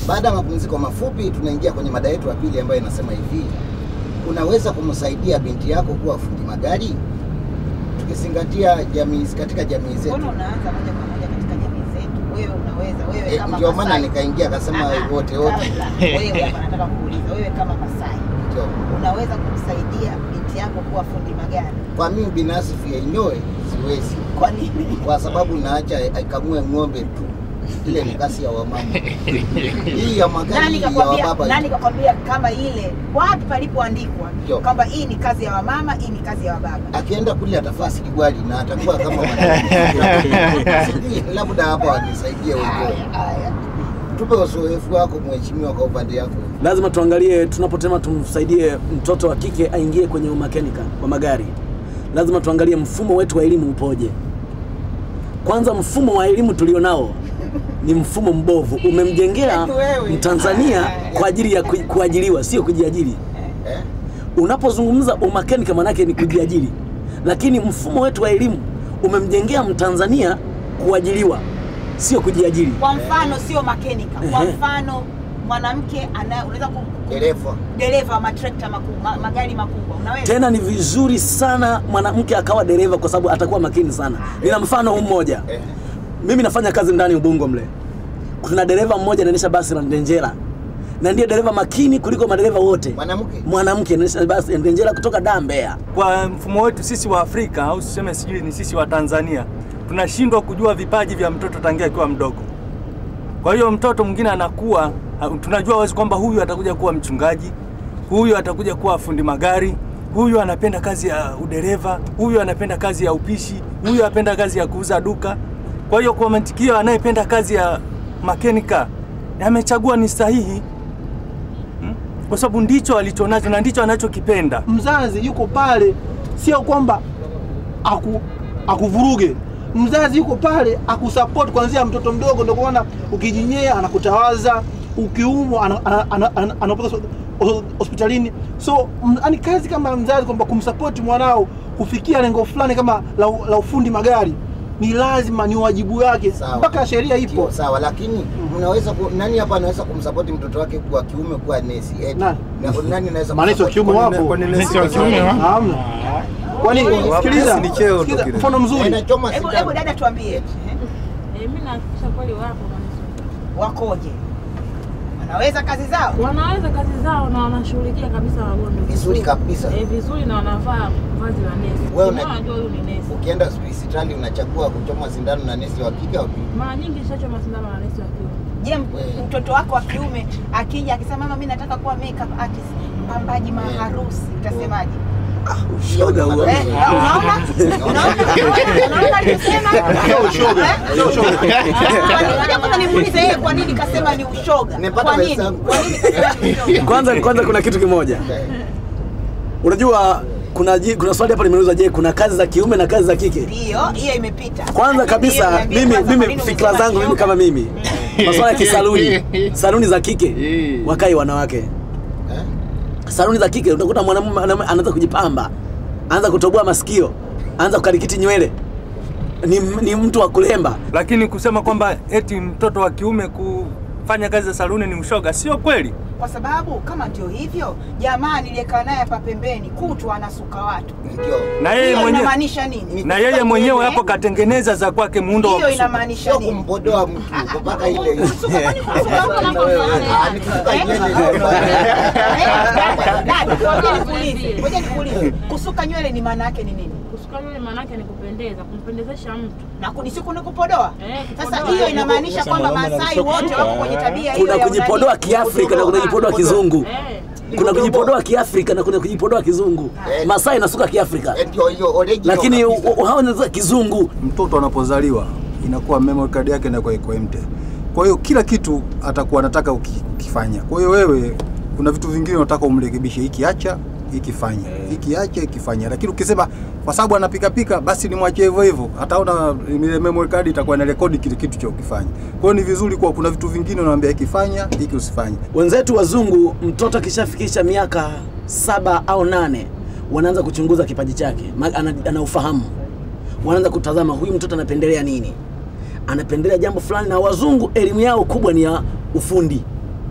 Baada ya mapumziko mafupi, tunaingia kwenye mada yetu ya pili ambayo inasema hivi, unaweza kumsaidia binti yako kuwa fundi magari? Tukizingatia jamii katika jamii zetu Mbona unaanza moja kwa moja katika jamii zetu? Wewe unaweza, wewe Eh, kama ndio maana Masai. nikaingia akasema Ah, wote wote. kabla. Wewe hapa nataka kuuliza, wewe kama Masai Ndio. unaweza kumsaidia binti yako kuwa fundi magari? Kwa mimi binafsi yenyewe siwezi, Kwa nini? kwa sababu naacha aikamue ng'ombe tu, ile ni kazi ya wamama. Hii ya magari Nani ya kakwambia, wababa. nani kakwambia kama ile wapi palipoandikwa Ndio. kwamba hii ni kazi ya wamama, hii ni kazi ya wababa? Akienda kule atafaa sigwali na atakuwa kama mwanamke. Sijui, labda hapa wanisaidie wenyewe. Haya. Tupe uzoefu wako mheshimiwa, kwa upande yako. lazima tuangalie tunapotema tumsaidie mtoto wa kike aingie kwenye umakanika wa magari lazima tuangalie mfumo wetu wa elimu upoje kwanza mfumo wa elimu tulionao ni mfumo mbovu umemjengea Wewe. mtanzania kwa ajili ya ku- kuajiriwa sio kujiajiri Eh? unapozungumza umakanika manake ni kujiajiri lakini mfumo wetu wa elimu umemjengea mtanzania kuajiriwa sio kujiajiri Kwa mfano sio makenika, kwa Ehe. mfano mwanamke ana unaweza ku Dereva. dereva wa matrekta makubwa, ma, magari makubwa, unaweza tena ni vizuri sana mwanamke akawa dereva kwa sababu atakuwa makini sana nina mfano huu mmoja Eh. mimi nafanya kazi ndani ubungo mle kuna dereva mmoja anaendesha basi la ndenjera na ndiye dereva makini kuliko madereva wote Mwanamke. mwanamke anaendesha basi la ndenjera kutoka daa mbeya Kwa mfumo wetu sisi wa Afrika au tuseme sijui ni sisi wa Tanzania tunashindwa kujua vipaji vya mtoto tangia akiwa mdogo. Kwa hiyo mtoto mwingine anakuwa ha- tunajua wazi kwamba huyu atakuja kuwa mchungaji, huyu atakuja kuwa fundi magari, huyu anapenda kazi ya udereva, huyu anapenda kazi ya upishi, huyu anapenda kazi ya kuuza duka. Kwa hiyo kwa mantikio, anayependa kazi ya makenika amechagua ni sahihi hmm? kwa sababu ndicho alichonacho na ndicho anachokipenda. mzazi yuko pale, sio kwamba aku akuvuruge. Mzazi yuko pale akusupport kuanzia mtoto mdogo, ndio kuona ukijinyea anakutawaza, ukiumwa ana- ana- ana- ana- anapeleka hos- hos- hospitalini. So yani kazi kama mzazi kwamba kumsupport mwanao kufikia lengo fulani kama la, la ufundi magari ni lazima, ni wajibu wake, Sawa. mpaka sheria ipo. Ndio, sawa, lakini mnaweza ku, nani hapa anaweza kumsapoti mtoto wake kwa kiume kuwa nesi? Eti. Nani? Na, nani anaweza Manesi wa kiume kumsupport? wapo. Kwani Nesi wa kiume wa? Hamna. Kwani sikiliza, Ni cheo tu sikiliza, kile. mfano mzuri Inachoma Hebu sindano. hebu dada tuambie Eh, mimi nahakikisha kweli wapo manesi. wakoje, wanaweza kazi zao? wanaweza kazi zao na wanashughulikia kabisa wagonjwa Vizuri kabisa. eh, vizuri na wanavaa vazi la nesi. Wewe Kama una- unajua huyu ni nesi. Ukienda hospitali unachagua kuchoma sindano na nesi wa kike au kiume? Mara nyingi nishachoma sindano na nesi wa kiume. Je, m- mtoto wako wa kiume akija akisema mama, mimi nataka kuwa makeup artist, mpambaji maharusi, utasemaje? shoga huo Eh, unaona? Unaona? Unaona alivyosema? Sio ushoga, Eh? sio ushoga. Kwa nini- ngoja kwanza nimuulize yeye kwa nini kasema ni ushoga? Nimepata Kwa nini? wenzangu. Kwa nini kasema ni ushoga? kwanza kwanza kuna kitu kimoja unajua kuna ji- kuna swali hapa limeulizwa je kuna kazi za kiume na kazi za kike Ndio, hiyo imepita. kwanza Lakini kabisa niambie mimi kwanza kwa mimi nini fikra umesema zangu mimi shoga? kama mimi masuala ya kisaluni saluni za kike Eh. wakai wanawake Eh? saluni za kike utakuta mwanamume mwanamume anaanza kujipamba anaanza kutoboa masikio anaanza kukarikiti nywele ni, ni mtu wa kulemba lakini kusema kwamba eti mtoto wa kiume kufanya kazi za saluni ni ushoga sio kweli. Kwa sababu kama ndio hivyo, jamaa niliyekaa naye hapa pembeni kutwa anasuka watu. Ndio. Na yeye Hiyo mwenyewe inamaanisha nini? na yeye mwenyewe Eh? hapo katengeneza za kwake muundo wa Hiyo kusuka. inamaanisha Sio nini? kumpodoa mtu mpaka ile Kusuka, kwani kusuka mtu anapofahamu? Ah, nikisuka Eh? nywele Eh, dada, ngoja nikuulize, ngoja nikuulize. Kusuka nywele ni maana yake ni nini? Kusuka nywele maana yake ni kupendeza, kumpendezesha mtu. Na kunisiku ni kupodoa? Eh, Sasa kupodoa. hiyo inamaanisha kwamba Masai wote wako kwenye tabia hiyo kuna ya kujipodoa unani. kiafrika na kuna kujipodoa kizungu Eh, kuna kujipodoa kiafrika na kuna kujipodoa kizungu Eh. masai nasuka kiafrika Eh, ndio hiyo original lakini kabisa. u- u- hao wanasuka kizungu Mtoto anapozaliwa inakuwa memory card yake inakuwa iko empty. Kwa hiyo kila kitu atakuwa anataka uki- ukifanya. Kwa hiyo wewe kuna vitu vingine unataka umrekebishe, hiki acha, hiki fanya, hiki acha, hiki fanya. Lakini ukisema kwa sababu anapika pika, basi nimwachie hivyo hivyo, ataona ile memory card itakuwa ina rekodi kile kitu cha ukifanya. Kwa hiyo ni vizuri kuwa kuna vitu vingine unaambia hiki fanya, hiki usifanye. wenzetu wazungu mtoto akishafikisha miaka saba au nane wanaanza kuchunguza kipaji chake ma- ana, ana ufahamu wanaanza kutazama huyu mtoto anapendelea nini anapendelea jambo fulani na wazungu elimu yao kubwa ni ya ufundi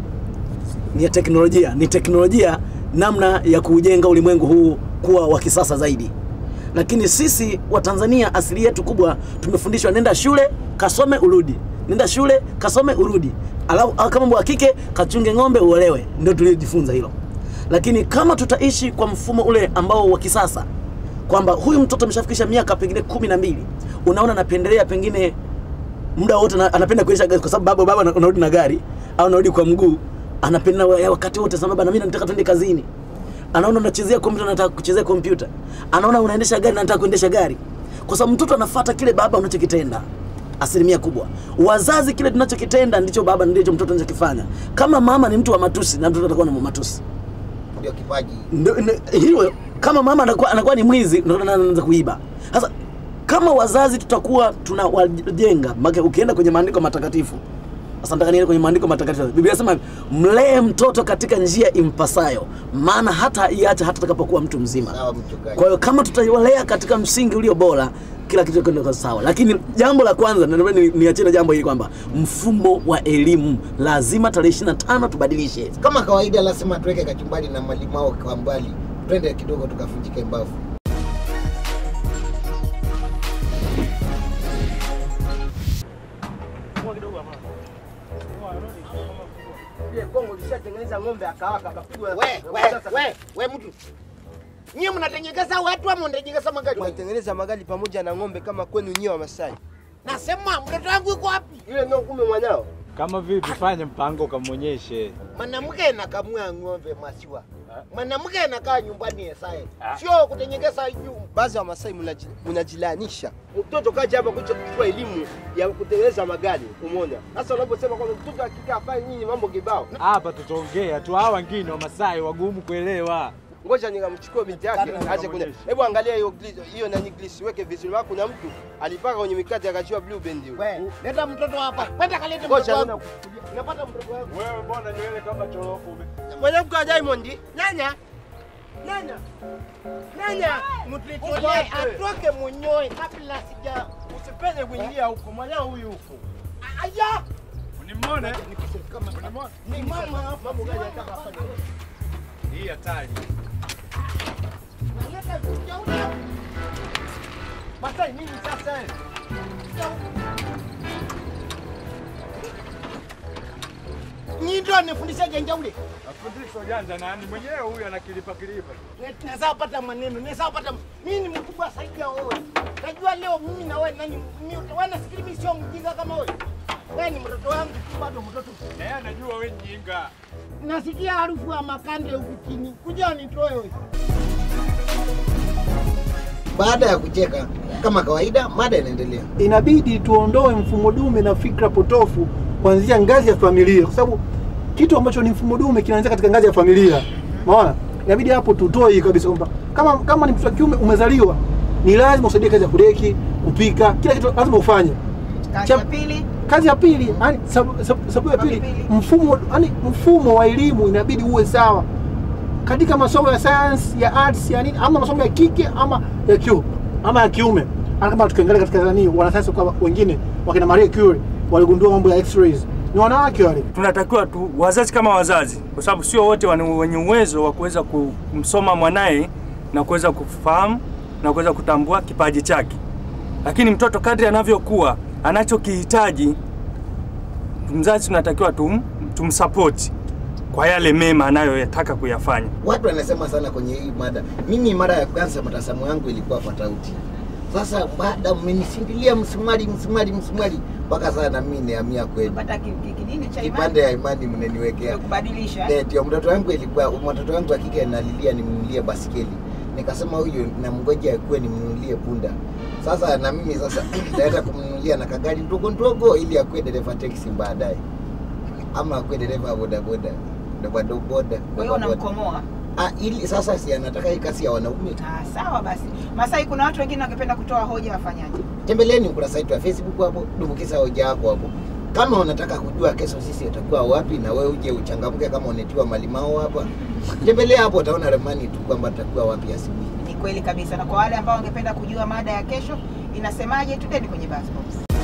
ni ya teknolojia, ni teknolojia namna ya kuujenga ulimwengu huu kuwa wa kisasa zaidi. Lakini sisi wa Tanzania asili yetu kubwa tumefundishwa nenda shule kasome urudi, nenda shule kasome urudi, alafu au kama wa kike kachunge ng'ombe uolewe, ndio tuliojifunza hilo. Lakini kama tutaishi kwa mfumo ule ambao wa kisasa kwamba huyu mtoto ameshafikisha miaka pengine kumi na mbili, unaona anapendelea pengine muda wote na- anapenda kuendesha gari kwa sababu baba baba ana- unarudi na gari au unarudi kwa mguu, anapenda wa- wakati wote sababu na mimi nataka twende kazini. Anaona unachezea kompyuta, anataka kuchezea kompyuta. Anaona unaendesha gari, anataka kuendesha gari, kwa sababu mtoto anafuata kile baba unachokitenda asilimia kubwa. Wazazi kile tunachokitenda ndicho baba ndicho mtoto anachokifanya. Kama mama ni mtu wa matusi, na mtoto atakuwa na matusi. ndio kipaji Ndo- ndo- hilo kama mama anakuwa, anakuwa ni mwizi ndo anaanza anaanza kuiba sasa kama wazazi tutakuwa tunawajenga maana ukienda kwenye maandiko matakatifu sasa nataka niende kwenye maandiko matakatifu biblia inasema mlee mtoto katika njia impasayo maana hata iacha hata atakapokuwa mtu mzima sawa mchungaji kwa hiyo kama tutaiwalea katika msingi ulio bora kila kitu kitakwenda sawa lakini jambo la kwanza na naomba ni- niachie na jambo hili kwamba mfumo wa elimu lazima tarehe 25 tubadilishe kama kawaida lazima tuweke kachumbari na malimao kwa mbali twende kidogo tukafunjike mbavu Kongo lishatengeneza ng'ombe akawaka akapigwa. we we we we mtu nyie mnatengeneza watu ama mnatengeneza magari Mnatengeneza magari pamoja na ng'ombe kama kwenu nyie wa Masai. nasema mtoto wangu yuko wapi Yule ndio kumbe mwanao. Kama vipi, fanye mpango ukamwonyeshe. mwanamke nakamua ng'ombe masiwa mwanamke anakaa nyumbani esae sio kutengeneza juu Baadhi ya Masai mnaji- mnajilanisha. Mtoto kaja hapa kuja kuchukua elimu ya kutengeneza magari, umeona? Sasa unaposema kwamba mtoto hakika afanye nyinyi mambo kibao. Hapa tutaongea tu, hawa wengine wa Masai wagumu kuelewa. Ngoja nikamchukue binti yake aje kwenye. Hebu angalia hiyo glisi, hiyo nani glisi weke vizuri. Maana kuna mtu alipaka kwenye mikate akachua blue band hiyo. we leta mtoto hapa kwenda kalete Ngoja mtoto nina wangu Unapata mtoto wangu. Wewe mbona nywele kama chorofu ume Mwanamke wa Diamond. Nyanya. Nyanya. Nyanya. mtuitolee atoke munyoe kabla sija Usipende kuingia huko. Mwanao huyu huko. aya Unimwone? ni mama hapa Mambo gani anataka afanye? Hii hatari. naleta kujauli Masai nini sasa? eh? Nyinyi ndio nifundisha janjauli. Afundisho janja nani? Mwenyewe huyu anakilipa kilipa. Naweza pata maneno, naweza pata mimi ni mkubwa zaidi ya wewe. Najua leo mimi na wewe nani mimi wewe nafikiri mimi sio mjinga kama wewe. Wewe ni mtoto wangu tu bado mtoto. Na yeye anajua wewe nyinga. Nasikia harufu ya makande huku chini. Kuja nitoe wewe. Baada ya kucheka kama kawaida, mada inaendelea. inabidi tuondoe mfumo dume na fikra potofu kuanzia ngazi ya familia, kwa sababu kitu ambacho ni mfumo dume kinaanzia katika ngazi ya familia. Unaona, inabidi hapo tutoe hii kabisa kwamba kama kama ni mtoto wa kiume umezaliwa, ni lazima usaidie kazi ya kudeki, kupika, kila kitu lazima ufanye. Kazi Cha- ya pili Kazi ya pili, yani sababu sababu- sababu ya pili, Pili. mfumo yani mfumo wa elimu inabidi uwe sawa katika masomo ya science ya arts ya nini, ama masomo ya kike ama ya kiu ama ya kiume. Hata kama tukiangalia katika nani, wanasayansi kwa wengine wakina Marie Curie waligundua mambo ya x-rays, ni wanawake wale. tunatakiwa tu wazazi kama wazazi, kwa sababu sio wote wana- wenye uwezo wa kuweza kumsoma mwanaye na kuweza kufahamu na kuweza kutambua kipaji chake, lakini mtoto kadri anavyokuwa anachokihitaji, mzazi tunatakiwa tum, tumsapoti kwa yale mema anayoyataka kuyafanya. Watu wanasema sana kwenye hii mada. Mimi mara ya kwanza mtazamo yangu ilikuwa tofauti. Sasa baada mmenisindilia msumari msumari msumari mpaka sasa na mimi niamia kweli. pata ki- ki- kidini cha Kipande imani ya imani mnaniwekea. kubadilisha Eh, ndio mtoto wangu ilikuwa mtoto wangu wa kike analilia nimnunulie basikeli. Nikasema huyu namngoja akuwe nimnunulie punda. Sasa na mimi sasa naenda kumnunulia na kagari ndogo ndogo ili akuwe dereva taxi baadaye. Ama akuwe dereva boda boda. Boda boda. kwa hiyo unamkomoa Ah, ili sasa si anataka hii kazi ya wanaume. Ah, sawa basi Masai kuna watu wengine wangependa kutoa hoja wafanyaje Tembeleni ukurasa wetu wa Facebook hapo, dumbukiza hoja yako hapo. Kama unataka kujua kesho sisi tutakuwa wapi na wewe uje uchangamke kama unetiwa malimao hapa. Tembelea hapo utaona ramani tu kwamba tutakuwa wapi asubuhi. ni kweli kabisa na kwa wale ambao wangependa kujua mada ya kesho inasemaje tuteni kwenye bus box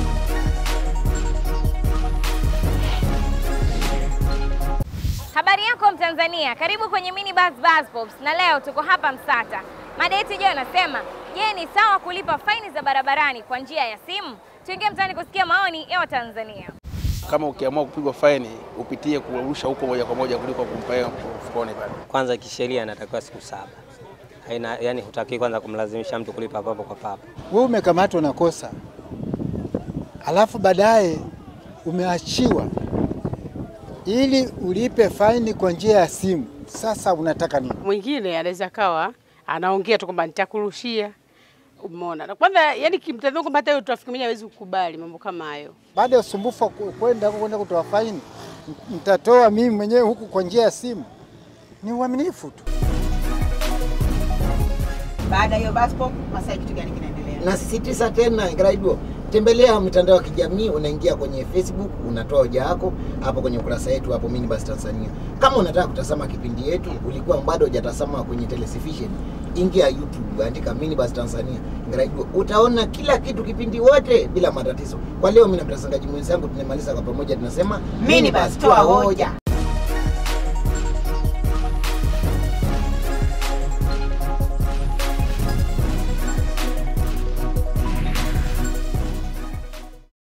Habari yako Mtanzania, karibu kwenye Mini Buzz Buzz Pops, na leo tuko hapa Msata. Mada yetu ijayo inasema, je, ni sawa kulipa faini za barabarani kwa njia ya simu? Tuingie mtaani kusikia maoni ya Watanzania. Kama ukiamua kupigwa faini upitie kurusha huko moja kwa moja kuliko kumpa yeye mfukoni pale. Kwanza kisheria inatakiwa siku saba. Haina, yani hutaki kwanza kumlazimisha mtu kulipa papo kwa papo. Wewe umekamatwa na kosa, alafu baadaye umeachiwa ili ulipe faini kwa njia ya simu. Sasa unataka nini? Mwingine anaweza kawa anaongea tu kwamba nitakurushia, umeona. Na kwanza yani kimtazamo kwamba hata yule trafiki mwenyewe hawezi kukubali mambo kama hayo. Baada ya usumbufu wa ku- kwenda huko kwenda kutoa faini, mtatoa mimi mwenyewe huku kwa njia ya simu. Ni uaminifu tu. Baada ya hiyo Baspo, Masai kitu gani kinaendelea? Nasisitiza tena Graido, tembelea mitandao ya kijamii, unaingia kwenye Facebook, unatoa hoja yako hapo kwenye ukurasa wetu hapo Minibus Tanzania. Kama unataka kutazama kipindi yetu, ulikuwa bado hujatazama kwenye television, ingia YouTube, andika Minibus Tanzania Graido, utaona kila kitu, kipindi wote bila matatizo. Kwa leo, mimi na mtangazaji mwenzangu tunamaliza kwa pamoja, tunasema Minibus, toa hoja.